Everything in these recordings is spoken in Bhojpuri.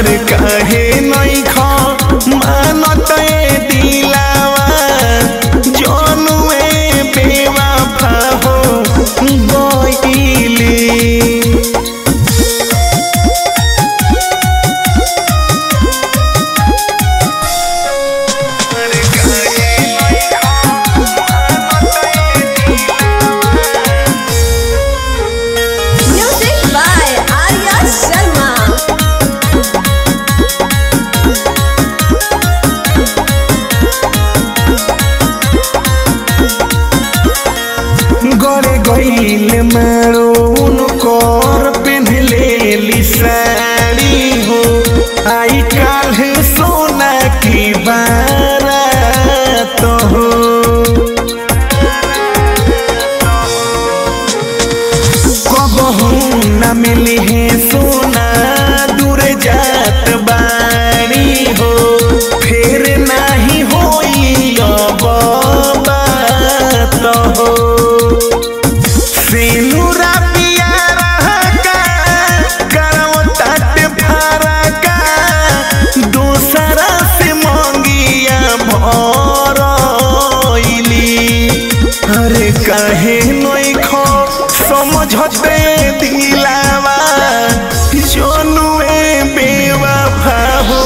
अरे काहे नहीं खा मानत ए दिलावा जनुए बेवफा हो गइली Music by Arya Sharma. गरे गईल मारो उनकर पेन्हले ली साड़ी हो आई काल्ह सोना की बारात हो कबहू न मिली है सोना दूर जात बाड़ी हो फिर नाही होई अब बात हो सिनुरा पियारा का करव तट फारा का दूसरा से मंगिया भरइली अरे काहे नई खो समझते दिलावा जनुए बेवफा हो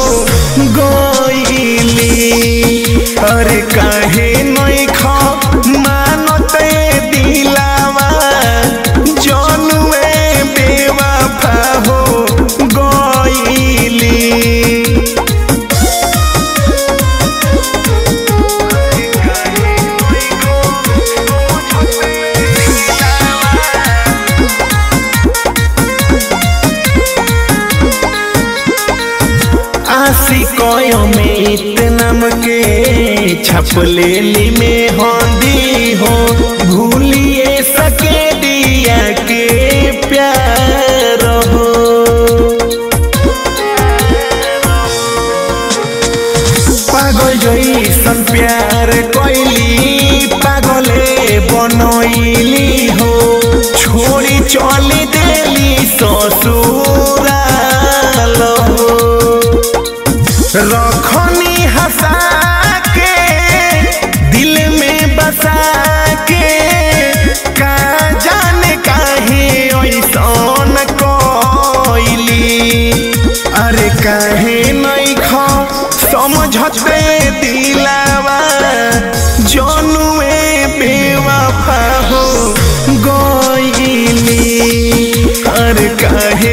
गइली अरे काहे नई खो मानते दिलावा जनुए बेवफा हो गइली आशी कोयो में इतनम के छपलेली में होंदी हो भूलिए सके दिया के प्यार हो पागल जैसन प्यार कैली पागले बनैली हो छोड़ी चली देली ससुराल हो रखनी हंसा के दिल में बसा के का जाने काहे ऐसन कइली अरे काहे नहीं खा समझते दिलावा जनुए बेवफा हो गइली अरे काहे